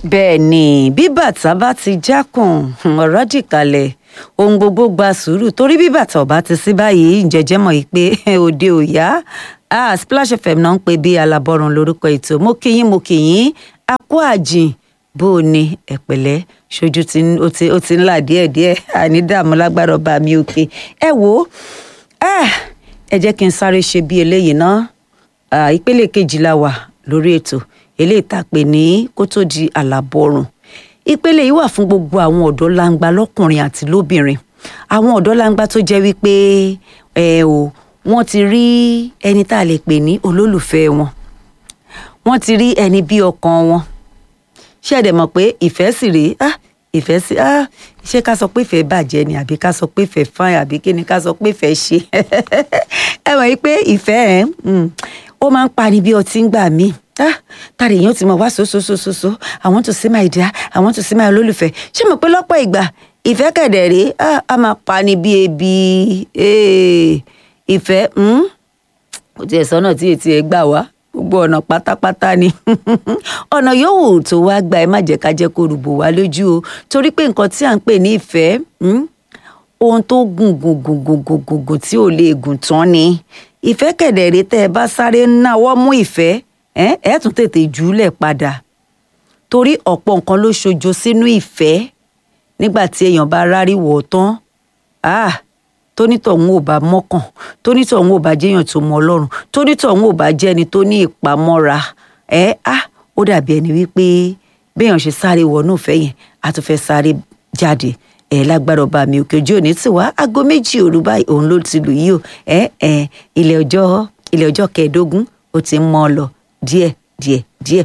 bẹ́ẹ̀ ni bí bàtà bá ti jákùn ọ̀rọ̀ dìkalẹ̀ ohun gbogbo gba sùúrù torí bí bàtà ọba ti sí báyìí jẹjẹ mọ̀ yìí pé òde ò yá ah, Splash FM náà ń pè bí alábọ́run lórúkọ ètò mo kí yín mo kí yín a kú àjìn bó o ní ẹ̀pẹ̀lẹ́ ṣojú tí ń- ó ti ó ti ń là díẹ̀díẹ̀ àní dààmú lágbára ọba mi òkè ẹ wò ó ah, ẹ jẹ́ kí n sáré ṣe bí eléyìí náà Ah, ìpele kejì la wà lórí ètò eléyìí tá a pè ní kó tó di àlàbọ̀rùn ìpele yìí wà fún gbogbo àwọn ọ̀dọ́ langba lọ́kùnrin àti lóbìnrin àwọn ọ̀dọ́ langba tó jẹ́ wípé ẹ o wọ́n ti rí ẹni tá a lè pè ní olólùfẹ́ wọn wọ́n ti rí ẹni bí ọkàn wọn ṣé ẹ dẹ̀ mọ̀ pé ìfẹ́ sì rèé ah ìfẹ́ sí ah ṣé ká sọ pé ìfẹ́ bàjẹ́ ni àbí ká sọ pé ìfẹ́ fáìn àbí kí ni ká sọ pé ìfẹ́ ṣe ẹ mọ̀ yìí pé ìfẹ́ ẹ̀ mm, ó máa ń pani bí ọtí ń gbà míì ah tàrí èèyàn ti mọ̀ wá sososososo I want to see my dear I want to see my olólùfẹ́ ṣé mo pé lọ́pọ̀ ìgbà ìfẹ́ kẹ̀dẹ̀ rèé ah a máa pani bí ebi eh, ìfẹ́ mm, kò tiẹ̀ sọ́nà tí etí ẹ̀ gbà wá gbogbo ọ̀nà pátápátá ni ọ̀nà yòówù tó wá gba ẹ má jẹ́ ká jẹ́ kó rúbò wá lójú o torí pé nǹkan tí à ń pè ní ìfẹ́ hmm, ohun tó gùn gùn gùn gùn gùn gùn gùn tí ò lè gùn tán ni ìfẹ́ kẹ̀dẹ̀rẹ́ tẹ́ ẹ bá sáré náwó mú ìfẹ́ ẹ ẹ tún tètè jùúlẹ̀ padà torí ọ̀pọ̀ nǹkan ló ṣojo sínú ìfẹ́ nígbà tí èèyàn bá rárí wọ̀ ọ́ tán ah tónítọ̀hún ò bá mọ́kàn tónítọ̀hún ò bá jẹ́yàn tó mọ ọlọ́run tónítọ̀hún ò bá jẹ́ni tó ní ìpamọ́ra ẹ á ó dàbí ẹni wípé béèyàn ṣe sáré wọnú ìfẹ́ yẹn á tún fẹ́ sáré jáde ẹ lágbára ọba mi òkè ojú òní tì wá aago méjì òru báyìí òun ló ti lù yí o ẹ ẹ ilẹ̀ ọjọ́ ilẹ̀ ọjọ́ kẹẹ̀ẹ́dógún ó ti ń mọ́ ọ lọ díẹ̀ díẹ̀ díẹ̀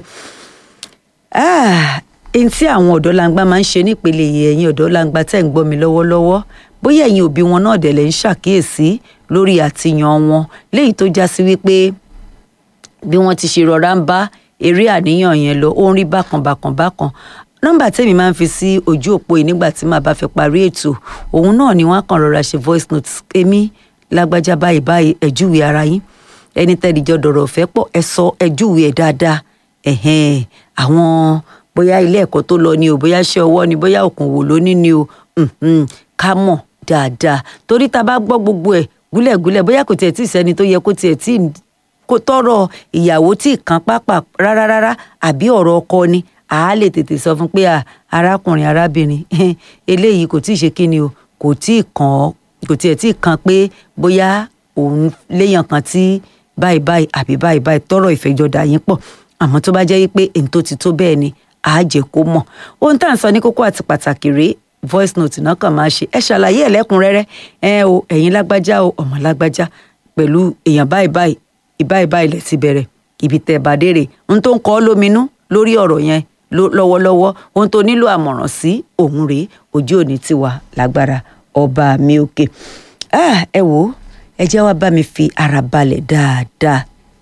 Ah, ẹni tí àwọn ọ̀dọ́ langba máa ń ṣe nípele yìí ẹ̀yin ọ̀dọ́ langba tẹ̀ ń gbọ́ mi lọ́wọ́lọ́wọ́ bóyá ẹ̀yin òbí wọn náà dẹ̀ lè ń ṣàkíyèsí lórí àtìyàn wọn léyìí tó já sí wípé bí wọ́n ti ṣe rọra ń bá eré àníyàn yẹn lọ ó ń rí bákan bákan bákan nọ́mbà tèmi máa ń fi sí ojú òpó yìí nígbà tí màá bá fẹ́ parí ètò òun náà ni wọ́n á kàn rọra ṣe voice note èmi lágbájá báyìí báyìí ẹ júwe ara yín ẹni tẹ́lẹ̀jọ́ dọ̀rọ̀ fẹ́ pọ̀ ẹ sọ ẹ júwe ẹ̀ dáadáa ẹ̀hẹ́n àwọn bóyá ilé ẹ̀kọ́ tó lọ ni o bóyá iṣẹ́ ọwọ́ ni bóyá òkùnwò ló ní ni o mhm, ká mọ̀ dáadáa torí tá a bá gbọ́ gbogbo ẹ̀ gúlẹ̀gúlẹ̀ bóyá kò tiẹ̀ tí ì sẹ́ni tó yẹ kó tiẹ̀ tí ì kó tọrọ ìyàwó tí ì kan pápá rárá rárá àbí ọ̀rọ̀ ọkọ ni à á lè tètè sọ fún pé à arákùnrin arábìnrin eléyìí kò tí ì ṣe kí ni o kò tí ì kàn ọ́ kò tiẹ̀ tí ì kan pé bóyá òun léèyàn kan tí báyìí báyìí àbí báyìí báyìí tọrọ ìfẹjọdà yín pọ̀ àmọ́ tó bá jẹ́ pé èyí tó ti tó bẹ́ẹ̀ ni àá jẹ́ kó mọ̀ ohun tá à ń sọ ní kókó àti pàtàkì rèé voice note náà kàn máa ṣe ẹ ṣàlàyé ẹ lẹ́kùnrẹ́rẹ́ ẹ o ẹ̀yin lágbájá o ọmọ lágbájá pẹ̀lú èèyàn báyìí báyìí ìbáyìí báyìí lẹ ti bẹ̀rẹ̀ ibi tẹ́ bá dé rè ohun tó ń kọ ọ́ lóminú lórí ọ̀rọ̀ yẹn ló- lọ́wọ́lọ́wọ́ ohun tó nílò àmọ̀ràn sí òun rèé ojú òní ti wà lágbára ọba mi òkè Ah, ẹ wò ó ẹ jẹ́ wá bá mi fi ara balẹ̀ dáadáa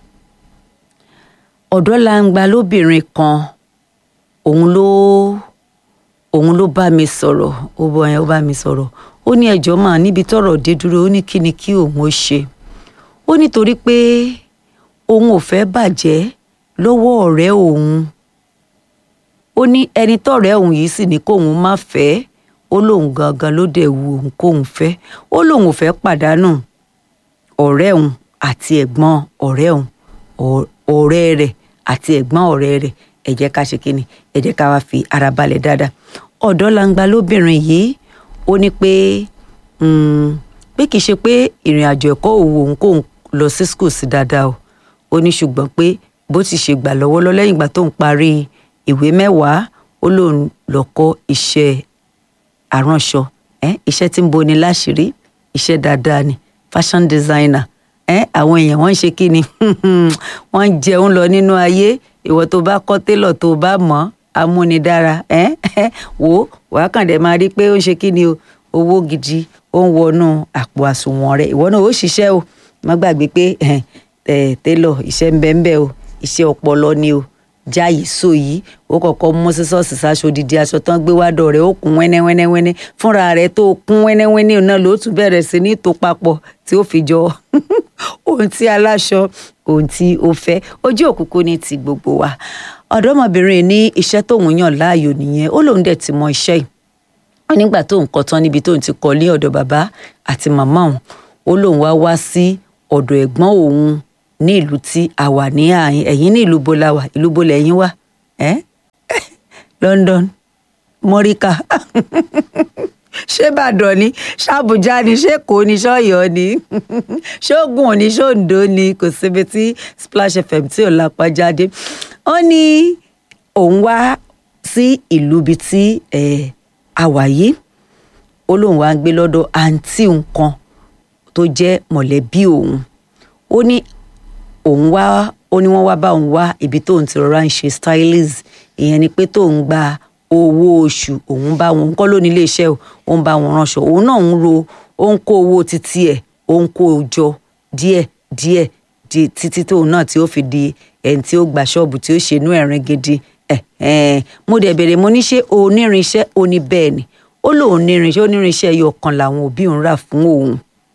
ọ̀dọ́ langba lóbìnrin kan òun ló òun ló bá mi sọ̀rọ̀ ó bọ yẹn ó bá mi sọ̀rọ̀ ó ní ẹjọ́ máa níbi tọ́rọ̀ dé dúró ó ní kí ni kí òun ó ṣe ó nítorí pé òun ò fẹ́ bàjẹ́ lọ́wọ́ ọ̀rẹ́ òun ó ní ẹni tọ́rẹ́ òun yìí sì ní kóun má fẹ́ ó lóun gangan ló dẹ̀ wu òun kóun fẹ́ ó lóun ò fẹ́ pàdánù ọ̀rẹ́ òun àti ẹ̀gbọ́n ọ̀rẹ́ òun ọ̀- ọ̀rẹ́ rẹ̀ àti ẹ̀gbọ́n ọ̀rẹ́ rẹ̀ ẹ jẹ́ ká ṣe kíni ẹ jẹ́ ká wá fi ara balẹ̀ dáadáa ọ̀dọ́ langba lóbìnrin yìí ó ní pé mm, pé kì í ṣe pé ìrìn àjò ẹ̀kọ́ òwò òun kóun lọ sí school sí dáadáa o ó ní ṣùgbọ́n pé bó ti ṣe gbà lọ́wọ́lọ́ lẹ́yìn ìgbà tóun parí ìwé mẹ́wàá ó lóun lọ kọ́ iṣẹ́ aránṣọ ẹ iṣẹ́ tí ń boni láṣìírí iṣẹ́ dáadáa ni fashion designer ẹ àwọn èèyàn wọ́n ń ṣe kí ni wọ́n ń jẹun lọ nínú ayé ìwọ tó bá kọ́ télọ̀ tó bá mọ̀ amúnidára ẹ wò ó wàá kàn dé máa rí i pé ó ń ṣe kí ni o owó gidi ó ń wọnú àpò àsùnwọ̀n rẹ̀ ìwọ náà ó ṣiṣẹ́ o má gbàgbé pé ẹ ẹ télọ̀ iṣẹ́ ń bẹ ń bẹ o iṣẹ́ ọpọlọ ni o jáyìí sọ yìí ó kọ́kọ́ mú sísọ́ọ̀sì sáṣọ odidi aṣọ tán gbé wádọ̀ rẹ̀ ó kún wẹ́nẹ́wẹ́nẹ́wẹ́nẹ́ fúnra rẹ̀ tó kún wẹ́nẹ́wẹ́nẹ́ náà ló tún bẹ̀rẹ̀ sí ní tó papọ̀ tí ó fi jọ ohun tí aláṣọ ohun tí ó fẹ́ ojú òkùnkùn ní ti gbogbo wa ọ̀dọ́mọbìnrin ní iṣẹ́ tóun yàn láàyò nìyẹn ó lóun dẹ̀ ti mọ iṣẹ́ yìí ó nígbà tóun kọ́ tán níbi tóun ti kọ́ ní ọ̀dọ̀ bàbá àti màmá òun ó lóun wá wá sí ọ̀dọ̀ ẹ̀gbọ́n òun ní ìlú tí a wà ní àyín ẹ̀yìn ní ìlú bo la wà ìlú bo lẹ́yìn wà ẹ́ London mọ́ríkà ṣé Ìbàdàn ni ṣàbújá ni ṣé Èkó ni ṣọ́yọ́ ni ṣóògùn ni ṣóǹdó ni kò síbi tí Splash FM tí ò lápá jáde ó ní òun wá sí ìlú bíi tí a wà yìí ó lóun wá ń gbé lọ́dọ̀ àǹtí nǹkan tó jẹ́ mọ̀lẹ́bí òun ó ní òun wá ó ní wọ́n wá bá òun wá ibi tóun ti rọra ń ṣe stylist ìyẹn ni pé tóun gba owó oṣù òun bá wọn kọ́ ló ní iléeṣẹ́ o ó ń bá wọn ránṣọ òun náà ń ro ó ń kó owó títí ẹ̀ ó ń kó o jọ díẹ̀ díẹ̀ di títí tóun náà tí ó fi di ẹni tí ó gba ṣọ́ọ̀bù tí ó ṣe inú ẹ̀rín gidi ẹ̀ mo dẹ̀ bèrè mo ní ṣé onírinṣẹ́ ó ní bẹ́ẹ̀ ni ó lóun nírinṣẹ́ onírinṣẹ́ ẹyọ kan làwọn òbí òun rà fún òun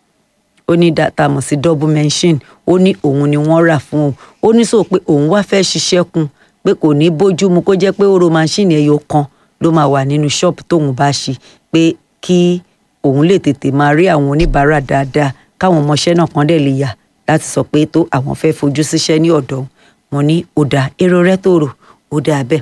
ó ní data mọ̀ sí double mention ó ní òun ni wọ́n rà fún òun ó ní sọ pé òun wá fẹ́ ṣiṣẹ́ kún pé kò ní bójú mu kó jẹ́ pé ó ro máṣíìnì ẹyọ kan ló máa wà nínú ṣọ́ọ̀bù tóun bá ṣe pé kí òun lè tètè máa rí àwọn oníbàárà dáadáa káwọn ọmọọṣẹ́ náà kan dẹ̀ lè yà láti sọ pé tó àwọn fẹ́ fojú síṣẹ́ ní ọ̀dọ̀ wọn ní ó dáa èrò rẹ tó rò ó dáa bẹ́ẹ̀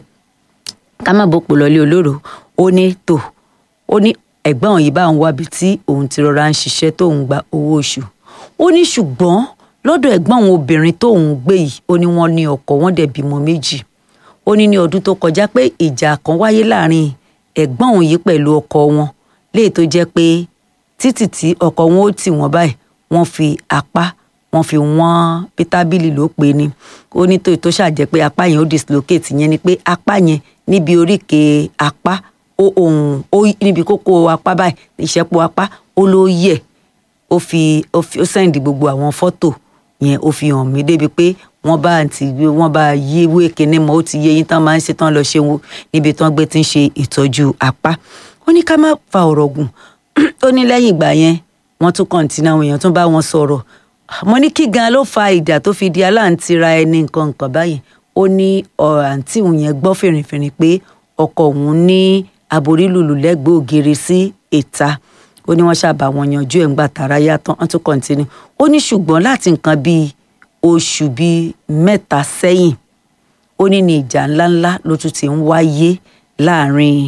ká má bòpò lọlé olóró ó ní tò ó ní ẹ̀gbọ́n òun yìí bá ń wábi tí òun ti rọra ń ṣiṣẹ́ tóun gba owó oṣù ó ní ṣùgbọ́n lọ́dọ̀ ẹ̀gbọ́n òun obìnrin tóun gbé yìí ó ní wọ́n ní ọkọ wọ́n dẹ̀ bímọ méjì ó ní ní ọdún tó kọjá pé ìjà kan wáyé láàrin ẹ̀gbọ́n òun yìí pẹ̀lú ọkọ wọn léè tó jẹ́ pé títì tí ọkọ wọn ó tì wọ́n báyìí wọ́n fi apá wọ́n fi wọ́n bí tábìlì ló pe ni ó ní tó tó ṣàjẹ́ pé apá yẹn ó dislocate yẹn ni pé apá yẹn níbi oríkèé apá ó ohun ó níbi kókó apá báyìí ìṣẹ́pọ̀ apá ó ló yẹ̀ ó fi ó fi ó sẹ́ndì gbogbo àwọn fọ́tò yẹn ó fi hàn mí débi pé wọ́n bá àǹtí wọ́n bá yí ìwé kíní mọ́ ó ti yé yín tán máa ń ṣe tán lọ ṣe wo níbi tán gbé ti ń ṣe ìtọ́jú apá ó ní ká má fa ọ̀rọ̀ gùn ó ní lẹ́yìn ìgbà yẹn wọ́n tún kọ̀ǹtínú àwọn èèyàn tún bá wọn sọ̀rọ̀ mo ní kí gan ló fa ìjà tó fi di aláǹtira ẹni nǹkan nǹkan báyìí ó ní àǹtí òun yẹn gbọ́ fìrìfìrì pé ọkọ òun ní aborí lùlù lẹ́gbẹ̀ẹ́ ògiri sí ìta ó ní wọ́n ṣàbà wọn yanjú ẹ̀ ń gbà tààrà yàtọ̀ wọ́n tún kọ̀ǹtínú ó ní ṣùgbọ́n láti nǹkan bíi oṣù bíi mẹ́ta sẹ́yìn ó ní ní ìjà ńláńlá ló tún ti ń wáyé láàrin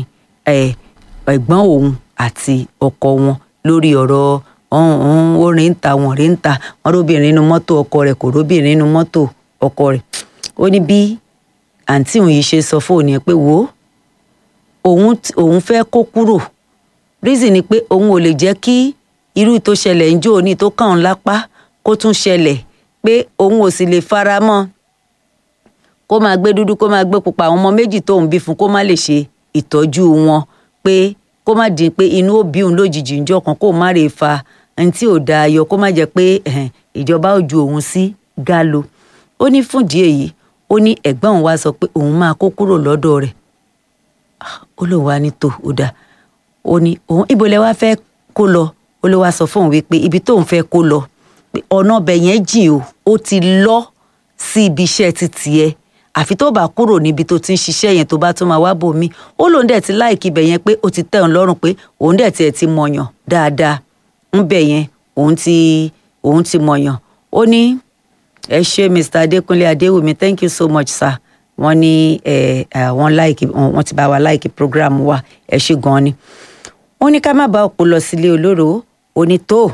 ẹ̀gbọ́n òun àti ọkọ wọn lórí ọ̀rọ̀ ọ̀hún ó rìn ń ta wọn rìn ń ta wọn róbìnrin inú mọ́tò ọkọ rẹ̀ kò róbìnrin inú mọ́tò ọkọ rẹ̀ ó ní bí àǹtí òun yìí ṣe sọ fóònù yẹn pé wò ó òun òun fẹ́ kó kúrò reason ni pé òun ò lè jẹ́ kí irú tó ṣẹlẹ̀ ń jó ní tó kàn án lápá kó tún ṣẹlẹ̀ pé òun ò sì lè fara mọ́ kó máa gbé dúdú kó máa gbé pupa àwọn ọmọ méjì tóun bí fún kó má lè ṣe ìtọ́jú wọn pé kó má dín pé inú ó bí òun lójijì ńjọ́ kan kó má lè fa ẹni tí ò dáa yọ kó má jẹ́ pé ìjọba ò ju òun sí galo ó ní fúndìí èyí ó ní ẹ̀gbọ́n òun wá sọ pé òun máa kó kúrò lọ́dọ̀ rẹ̀ ó lóun wá ní tò ó dáa ó ní òun ibo lẹ wá fẹ́ kó lọ ó ló wá sọ fóun wípé ibi tóun fẹ́ kó lọ pé ọ̀nà ọbẹ̀ yẹn jìn o ó ti lọ sí ibi iṣẹ́ ti tiẹ̀ àfi tó bá kúrò níbi tó ti ń ṣiṣẹ́ yẹn tó bá tún máa wá bò mí ó lóun dẹ̀ ti láìkí ibẹ̀ yẹn pé ó ti tẹ́ òun lọ́rùn pé òun dẹ̀ tiẹ̀ ti mọ̀yàn dáadáa ń bẹ̀ yẹn òun ti òun ti mọ̀yàn ó ní ẹ ṣé Mr. Adékúnlé Adéwùmí thank you so much sir wọ́n ní ẹ wọ́n láìkí wọ́n ti bá wa láìkí program wa ẹ ṣé gan-an ni ó ní ká má bá òpó lọ sílé olóró ó ní tó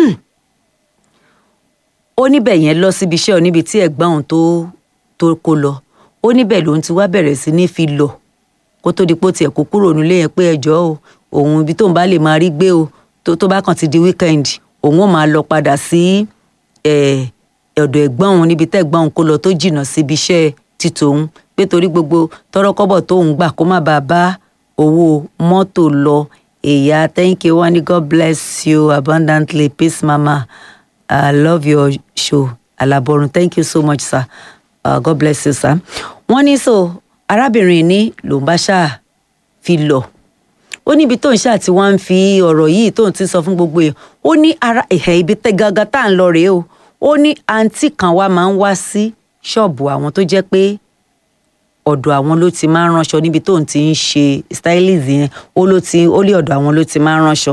ó níbẹ̀ yẹn lọ síbi iṣẹ́ oníbi tí ẹ̀gbọ́n òun tó tó kó lọ ó níbẹ̀ lòun ti wá bẹ̀rẹ̀ sí ní fi lọ kó tó di pé ó tiẹ̀ kó kúrò nílé yẹn pé ẹjọ́ o òun ibi tóun bá lè máa rí gbé o tó tó bá kàn ti di weekend òun ó máa lọ padà sí ọ̀dọ̀ ẹ̀gbọ́n òun níbi tẹ́gbọ́n òun kó lọ tó jìnnà síbi iṣẹ́ ti tòun pé torí gbogbo tọ́rọ́kọ́bọ̀ tóun gbà kó má bàa bá owó mọ́tò lọ èyà thank you wani god bless you abundantly peace mama i love your show alaborun thank you so much sir uh, god bless you sir. wọ́n ní so arábìnrin ní lòun bá ṣáà fi lọ ó níbi tóun ṣáà tí wọ́n ń fi ọ̀rọ̀ yìí tóun ti sọ fún gbogbo èèyàn ó ní ara ẹ̀hẹ́ ibi tẹ́ gangan tá à ń lọ rèé o ó ní àǹtí kan wá máa ń wá sí ṣọ́ọ̀bù àwọn tó jẹ́ pé ọ̀dọ̀ àwọn ló ti máa ń ránṣọ níbi tóun ti ń ṣe stylist yẹn ó ló ti ó lé ọ̀dọ̀ àwọn ló ti máa ń ránṣọ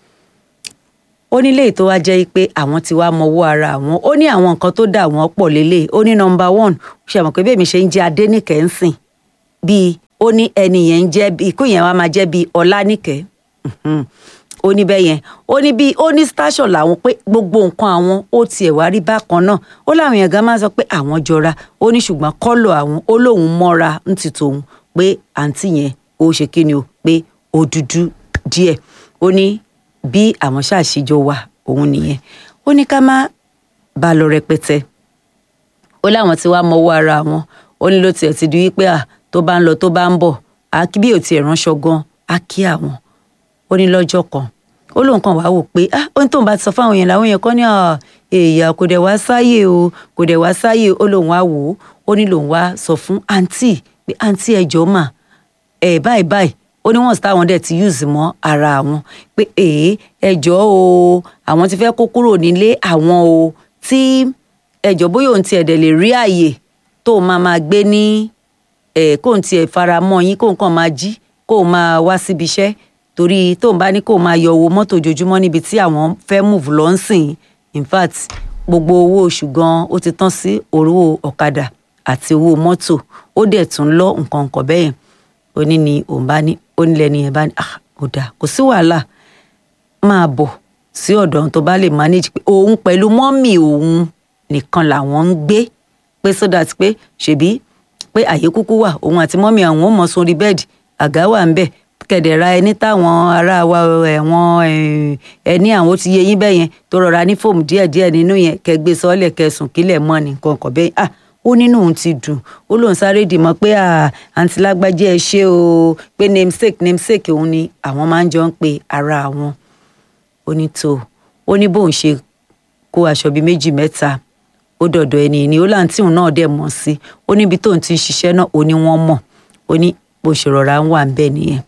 ó ní léyìí tó wá jẹ́ pé àwọn ti wá mọwọ́ ara àwọn ó ní àwọn nǹkan tó dà wọ́n pọ̀ lélẹ̀ ó ní nọmba one ṣe mọ̀ pé bẹ́ẹ̀ mi ṣe ń jẹ́ adénìkẹ́ ń sìn bíi ó ní ẹni yẹn ń jẹ́ bíi ikú yẹn wá máa jẹ́ bíi ọlánìkẹ́ ó ní bẹ́ẹ̀ yẹn ó ní bíi ó ní station làwọn pé gbogbo nǹkan àwọn ó tiẹ̀ wá rí bákan náà ó láwọn èèyàn gan máa sọ pé àwọn jọra ó ní ṣùgbọ́n kọ́lọ̀ àwọn ó lóun mọ́ra ń ti tòun pé àǹtí yẹn ó ṣe kí ni o pé ó dúdú díẹ̀ ó ní bí àwọn ṣàṣìjọ wà òun nìyẹn ó ní ká má bá lọ rẹpẹtẹ ó láwọn ti wá mọwọ́ ara wọn ó ní ló tiẹ̀ ti di wípé à tó bá ń lọ tó bá ń bọ̀ á kí bí ò tiẹ̀ ránṣọ gan á kí àwọn ó ní lọ́jọ́ kan ó lóun kàn wá wò pé ah ó ní tóun bá ti sọ fáwọn èèyàn làwọn èèyàn kan ní èèyàn kò dẹ̀ wá sáyè o kò dẹ̀ wá sáyè ó lóun wá wò ó ó ní lòun wá sọ fún àǹtí pé àǹtí ẹjọ́ mà ẹ̀ báyìí báyìí ó ní wọ́n sì táwọn dẹ̀ ti use mọ́ ara àwọn pé èé ẹjọ́ o àwọn ti fẹ́ kó kúrò nílé àwọn o tí ẹjọ́ bóyá òun tiẹ̀ dẹ̀ lè rí àyè tó máa máa gbé ní ẹ̀ kóun tiẹ̀ fara mọ́ yín kóun kàn máa jí kóun máa wá síbi iṣẹ́ torí tóun bá ní kóun máa yọ owó mọ́tò ojoojúmọ́ níbi tí àwọn fẹ́ move lọ ń sìn in fact gbogbo owó oṣù gan ó ti tán sí owó ọ̀kadà àti owó mọ́tò ó dẹ̀ tún lọ nǹkan nǹkan bẹ́yẹn ó ní ni òun bá ní ó ní lẹ́ni yẹn bá ní ah ó dáa kò sí wàhálà máa bọ̀ sí ọ̀dọ̀ ohun tó bá lè manage pé òun pẹ̀lú mọ́mì òun nìkan làwọn ń gbé pé so that pé ṣèbí pé àyè kúkú wà òun àti mọ́mì àwọn ò mọ̀ sórí bẹ́ẹ̀dì àga wà ń bẹ̀ kẹ̀dẹ̀ra ẹni táwọn ará wa ẹ̀wọ̀n ẹni àwọn ti yẹ yín bẹ́ẹ̀ yẹn tó rọra ní fóòmù díẹ̀díẹ̀ nínú yẹn kẹgbẹ́ sọ́ọ̀lẹ̀ kẹsùn kílẹ̀ mọ́ ni nǹkan kan bẹ́ẹ̀ ah ó nínú òun ti dùn ó lóun sáré dìmọ̀ pé àǹtí lágbájá ẹ ṣé o pé namesake namesake òun ni àwọn máa ń jọ ń pe ara àwọn ó ní tó ó ní bóun ṣe kó aṣọ bíi méjì mẹ́ta ó dọ̀dọ̀ ẹni ní ó láǹtí òun náà dẹ̀ mọ̀ sí ó níbi tóun ti ń ṣiṣẹ́ náà ó ní wọ́n mọ̀ ó ní bó ṣe rọra ń wà ń bẹ̀ nìyẹn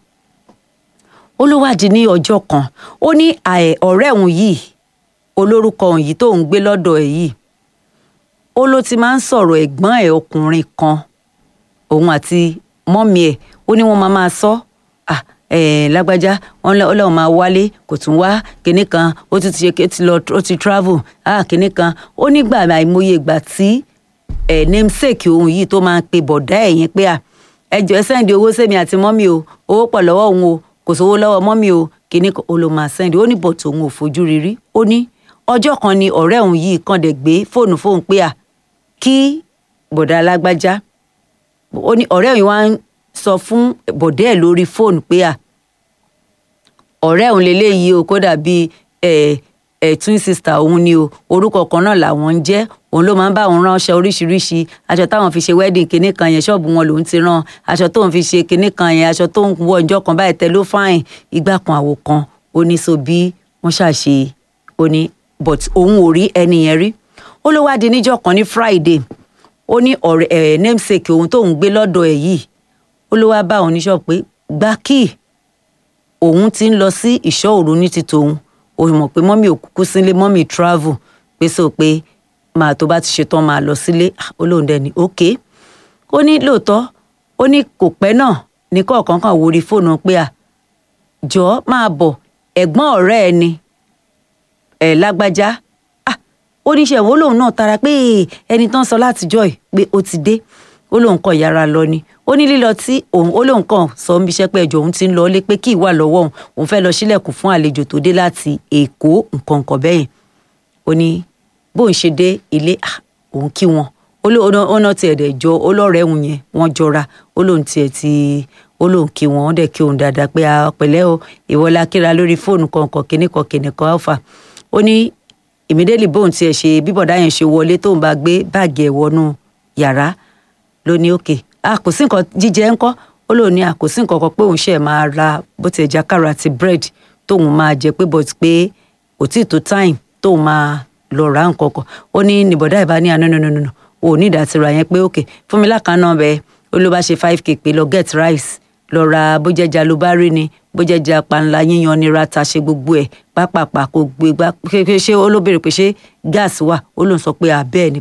ó ló wádìí ní ọjọ́ kan ó ní ọ̀rẹ́ òun yìí olórúkọ òun yìí tóun gbé lọ́dọ̀ ẹ̀ yìí ó ló ti máa ń sọ̀rọ̀ ẹ̀gbọ́n ẹ̀ ọkùnrin kan òun àti mọ́mí ẹ̀ ó ní wọ́n máa máa sọ ah lágbájá wọn lọ́wọ́ máa wálé kò tún wá kinní kan ó ti ṣe ti lọ ó ti travel ah kinní kan ó nígbà àìmọye ìgbà tí ẹ̀ namesake òun yìí tó máa ń pe bọ̀dá ẹ̀ yẹn pé à ẹ jọ ẹ sẹ́ndì owó sẹ́mi àti mọ́mí o owó pọ̀ lọ́wọ́ òun o kò sówó lọ́wọ́ mọ́mí o kinní kan ó ló máa sẹ́ndì ó ní bọ̀tò òun ò fojú rírí ó ní ọjọ́ kan ni ọ̀rẹ́ òun yìí kàn dẹ̀ gbé fóònù fóun pé à kí bọ̀dá alágbájá ó ní ọ̀rẹ́ òun wá ń sọ fún bọ̀dá ẹ̀ lórí fóònù pé à ọ̀rẹ́ òun lélẹ́yìí o kódà bíi ẹ̀ ẹ̀ twin sister òun ni o orúkọ kan náà làwọn ń jẹ́ òun ló máa ń bá òun ránṣẹ́ oríṣiríṣi aṣọ táwọn fi ṣe wedding kinní kan yẹn ṣọ́ọ̀bù wọn lòún ti rán aṣọ tóun fi ṣe kinní kan yẹn aṣọ tóun wọ ọjọ́ kan báyìí tẹ ló fáìn ìgbà kan àwò kan ó ní so bí wọ́n ṣàṣe ó ní but òun ò rí ẹni yẹn rí ó ló wá di níjọ́ kan ní friday ó ní ọ̀rẹ́ ẹ̀ namesake òun tóun gbé lọ́dọ̀ ẹ̀ yìí ó ló wá bá òun níṣọ́ pé gbá kíì òun ti ń lọ sí ìṣọ́ òru ní ti tòun ó mọ̀ pé mọ́mì ò kúkú sílé mọ́mì travel pé so pé máa tó bá ti ṣetán máa lọ sílé ó lóun dẹ̀ ní ok ó ní lóòótọ́ ó ní kò pẹ́ náà ní kọ̀ọ̀kan kan wo orí fóònù pé à jọ̀ọ́ máa bọ̀ ẹ̀gbọ́n ọ̀rẹ́ ẹ ni ẹ̀ lágbájá ah oníṣẹ́ wo lòun náà tara pé ẹni tán sọ látijọ́ ẹ̀ pé ó ti dé ó lóun kàn yára lọ ni ó ní lílọ tí òun ó lóun kàn sọ ń bíṣẹ́ pé ẹjọ́ òun ti ń lọ lé pé kí ìwà lọ́wọ́ òun òun fẹ́ lọ sílẹ̀kùn fún àlejò tó dé láti èkó nǹkan nǹkan bẹ́yẹn ó ní bóun ṣe dé ilé òun kí wọn ó ná tiẹ̀ dẹ̀ jọ ó lọ́rẹ̀ẹ́ òun yẹn wọ́n jọra ó lóun tiẹ̀ ti ó lóun kí wọn ó dẹ̀ kí òun dáadáa pé pẹ̀lẹ́ o ìwọlá kíra lórí fóònù kọ̀ọ̀kan kìnnìkan kìnnìkan alpha ó ní ìmídélì bóun tiẹ̀ ṣe bíbọ̀dá yẹn ṣe wọlé tóun bá gbé báàgì ẹ̀ wọnú yàrá ló ní òkè a kò sí nǹkan jíjẹ ńkọ́ ó lóun ní a kò sí nǹkan kan pé òun ṣe máa ra bó ti ẹja kára àti bread tóun máa jẹ pé but pé kò tí ì tó time tóun máa lọ ra nǹkan kan ó ní nìbọ̀dá ìbá ní àná nínú ò ní ìdásíra yẹn pé òkè fún mi lákàánná bẹ ó ló bá ṣe five k pé lọ get rice lọ ra bójẹjà ló bá rí ni bójẹjà panla yíyan ni rata ṣe gbogbo ẹ pápápá kò gbé gbá ṣé ó ló béèrè pé ṣé gáàsì wà ó lóun sọ pé àbẹ́ẹ̀ ni pé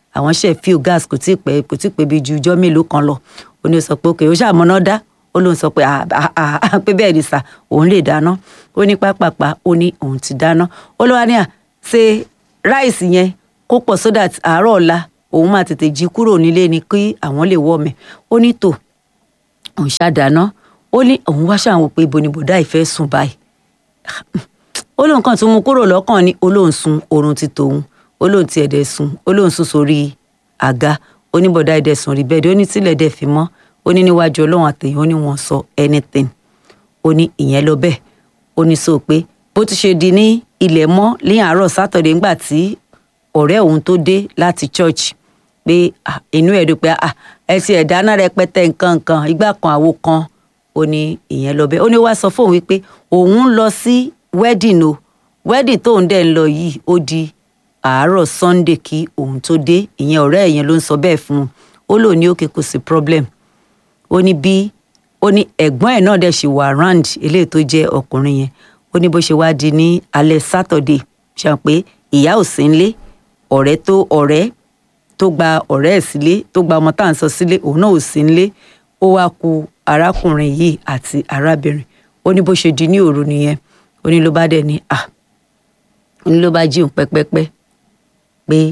àwọn ṣe fíò gas kò tí ì pẹ́ kò tí ì pẹ́ bí ju ijọ́ mélòó kan lọ ó ní ó sọ pé òkè ó ṣàmọ́ná dá ó lóun sọ pé pé bẹ́ẹ̀ ni sà òun lè dáná ó ní pápápá ó ní òun ti dáná ó lọ́wọ́ ní à ṣe ráìsì yẹn kó pọ̀ so that àárọ̀ ọ̀la òun máa tètè jí kúrò nílé ni kí àwọn lè wọ́ mi ó ní tò òun ṣàdáná ó ní òun wá ṣàwọn pé ibo ni bọ̀dá ìfẹ́ sùn báyìí ó lóun kàn tún mú kúrò lọ́kàn ní olóhùn sun oorun ti tòun olóhùn ti ẹ̀dẹ̀ sùn olóhùn sùn sórí àga oníbọ̀dá ẹ̀dẹ̀ sùn rí bẹ́ẹ̀ ó ní tílẹ̀ dẹ̀ fi mọ́ ó ní níwájú ọlọ́run àtẹ̀yìn ó ní wọ́n sọ anything ó ní ìyẹn lọ bẹ́ẹ̀ ó ní sọ pé bó ti ṣe di ní ilẹ̀ mọ́ ní àárọ̀ sátọ̀dẹ̀ ńgbà tí ọ̀rẹ́ òun tó dé láti church pé inú ẹ̀ dùn pé ẹ ti ẹ̀ dáná rẹpẹtẹ nǹkan nǹkan ìgbà kan àwo kan ó ní ìyẹn lọ bẹ́ẹ̀ ó ní wá sọ fóun wípé òun lọ sí wedding o wedding tóun dẹ̀ ń lọ yìí ó di àárọ̀ sunday kí òun tó dé ìyẹn ọ̀rẹ́ ẹ̀yẹn ló ń sọ bẹ́ẹ̀ fún un ó lò ní òkè kò sí problem ó ní bí ó ní ẹ̀gbọ́n ẹ̀ náà dẹ̀ ṣì wà round eléyìí tó jẹ́ ọkùnrin yẹn ó ní bó ṣe wá di ní alẹ́ saturday ṣàn pé ìyá ò sí nílé ọ̀rẹ́ tó ọ̀rẹ́ tó gba ọ̀rẹ́ ẹ̀ sílé tó gba ọmọ tá à ń sọ sílé òun náà ò sí nílé ó wá ku arákùnrin yìí àti arábìnrin ó ní bó ṣe di ní òru nìyẹn ó ní ló bá dẹ̀ ní à ó ní ló bá jí òun pẹ́pẹ́pẹ́ pé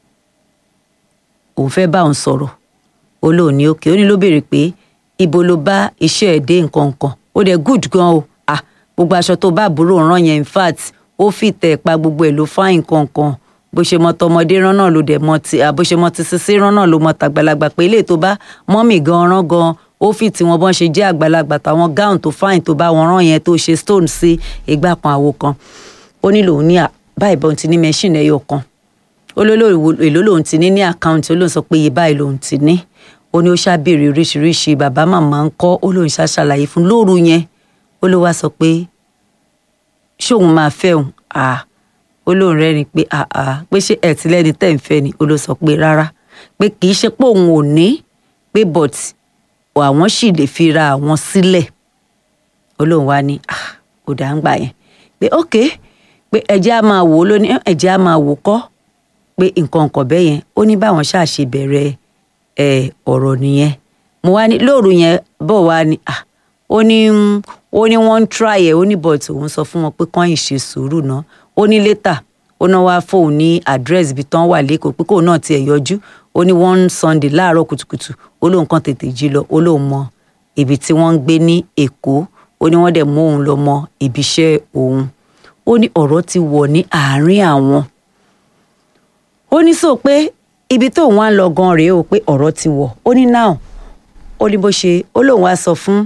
òun fẹ́ bá òun sọ̀rọ̀ ó lóun ní òkè ó ní ló béèrè pé ibo ló bá iṣẹ́ ẹ̀ dé nǹkan kan ó dẹ̀ good gan o ah gbogbo aṣọ tó bá àbúrò rán yẹn in fact ó fi tẹ̀ pa gbogbo ẹ̀ ló fáìn kankan bó ṣe mọ tọmọdé rán náà ló dẹ̀ mọ ti bó ṣe mọ ti sisi rán náà ló mọ tàgbàlagbà pé eléyìí tó bá mọ́mì gan rán gan ó fi tí wọn bọ́n ṣe jẹ́ àgbàlagbà táwọn gown tó fáìn tó bá wọn rán yẹn tó ṣe stone sí ìgbà kan àwo kan ó ní lòun ní báyìí bọ́n ti ní machine ẹyọ kan ó lólórí èló lòun ti ní ní àkáǹtì ó lóun sọ pé iye báyìí lòun ti ní ó ní ó ṣàbèrè oríṣiríṣi bàbá màmá ń kọ́ ó lóun ṣàṣàlàyé fún lóru yẹn ó ló wá sọ pé ṣóun máa fẹ́ òun à ó lóun rẹ́rìn pé àà pé ṣé ẹ̀ tí lẹ́ni tẹ̀ ń fẹ́ ni ó ló sọ pé rárá pé kì í ṣe pé òun ò ní pé but àwọn sì lè fi ra àwọn sílẹ̀ ó lóun wá ní kò dá ń gbà yẹn pé ok pé ẹ̀jẹ̀ á máa wò ó lóní ẹ̀jẹ̀ á máa wò kọ́ pé nǹkan nǹkan bẹ́ẹ̀ yẹn ó ní báwọn ṣáà ṣe bẹ̀rẹ̀ ẹ̀ ọ̀rọ̀ nìyẹn mo wá ní lóòrù yẹn bọ̀ wá ní ó ní ó ní wọ́n ń try ẹ̀ ó ní but òun sọ fún wọn pé kán yìí ṣe sùúrù náà ó ní létà ó náà wá fóun ní àdírẹ́sì ibi tán wà lẹ́kọ̀ọ́ pé kóun náà tiẹ̀ yọjú ó ní one sunday láàárọ̀ kùtùkùtù ó lóun kàn tètè jí lọ ó lóun mọ ibi tí wọ́n ń gbé ní èkó ó ní wọ́n dẹ̀ mú òun lọ mọ ibiṣẹ́ òun ó ní ọ̀rọ̀ ti wọ̀ ní àárín àwọn ó ní sọ pé ibi tóun wá ń lọ gan rèé o pé ọ̀rọ̀ ti wọ̀ ó ní náà ó ní bó ṣe ó lóun wá sọ fún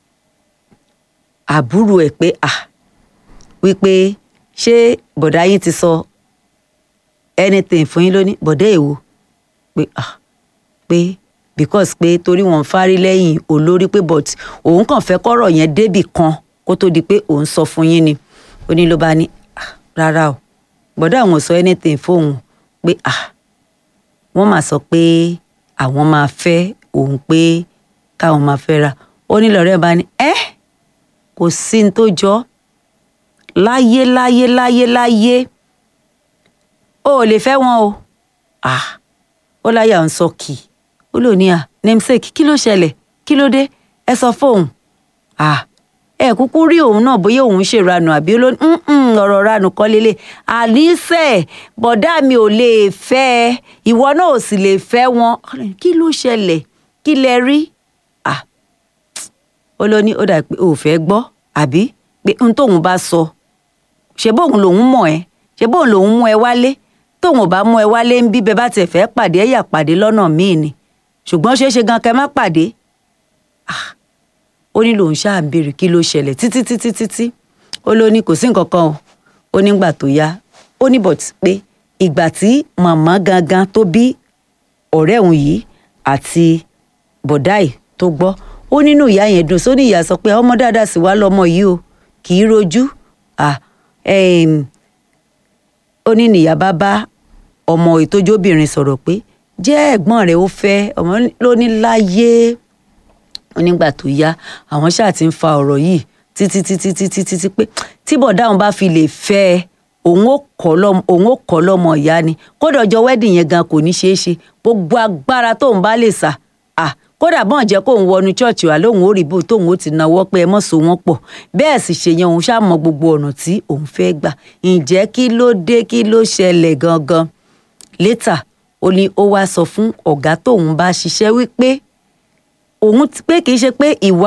àbúrò ẹ̀ pé à wípé ṣé bọ̀dá yín ti sọ anything fún yín lónìí bọ̀dá èwo pé à pé because pé torí wọn ń fárí lẹ́yìn olórí pé but òun kàn fẹ́ kọ́rọ̀ yẹn débì kan kó tó di pé òun sọ fún yín ni ó ní ló bá ní rárá o bọ̀dá àwọn ò sọ anything fóun pé à wọ́n máa sọ pé àwọn máa fẹ́ òun pé káwọn máa fẹ́ ra ó ní lọ́rẹ́ bá ní ẹ́ kò sí ní tó jọ láyé láyé láyé láyé o ò lè fẹ́ wọn o ah ó láyà ń sọ kì ó lò ní à namesake kí ló ṣẹlẹ̀ kí ló dé ẹ sọ fóun ah ẹ kúkú rí òun náà bóyá òun ṣèranù àbí olóní ọ̀rọ̀ ranù kọ́ lélẹ̀ àníṣe bọ̀dá mi ò lè fẹ́ ẹ ìwọ náà ò sì lè fẹ́ wọn kí ló ṣẹlẹ̀ kí lẹ rí ah ó ló ní ó dà pé ò fẹ́ gbọ́ àbí pé n tóun bá sọ ṣe bóun lòun mọ̀ ẹ́ ṣe bóun lòun mú ẹ wálé tóun ò bá mú ẹ wálé ń bí bẹ bá tiẹ̀ fẹ́ pàdé ẹ̀yà pàdé lọ́nà míì ni ṣùgbọ́n ṣeé ṣe gan kẹ́ má pàdé ah ó ní lòun ṣáà ń béèrè kí ló ṣẹlẹ̀ títí títí títí ó ló ní kò sí nǹkan kan o ó nígbà tó yá ó ní bọ̀t pé ìgbà tí màmá gangan tó bí ọ̀rẹ́ òun yìí àti bọ̀dáì tó gbọ́ ó nínú ìyá yẹn dùn sóní ìyá sọ pé ọmọ dáadáa sì wá lọmọ yìí o kì í rojú ó ní nìyá bá bá ọmọ ìtójóbìnrin sọ̀rọ̀ pé jẹ́ ẹ̀gbọ́n rẹ̀ ó fẹ́ ọmọ ló ní láyé onígbà tó yá àwọn ṣáà ti ń fa ọ̀rọ̀ yìí títí títí títí títí pé tí bọ̀dá òun bá fi lè fẹ́ ẹ òun ó kọ́ lọ́mọ òun ó kọ́ lọ́mọ ìyá ni kódà ọjọ́ wedding yẹn gan kò ní ṣeé ṣe gbogbo agbára tóun bá lè sà à kódà bọ́n jẹ́ kóun wọnú ṣọ́ọ̀ṣì wà lóun ó rí bó tóun ó ti náwó pé ẹ mọ̀ so wọ́n pọ̀ bẹ́ẹ̀ sì ṣe yẹn òun ṣàmọ gbogbo ọ̀nà tí òun fẹ́ gbà ǹjẹ́ kí ló dé kí ló ṣẹlẹ̀ gangan létà ó ní ó wá sọ fún ọ̀gá tóun bá ṣiṣẹ́ wípé òun pé kì í ṣe pé ìwà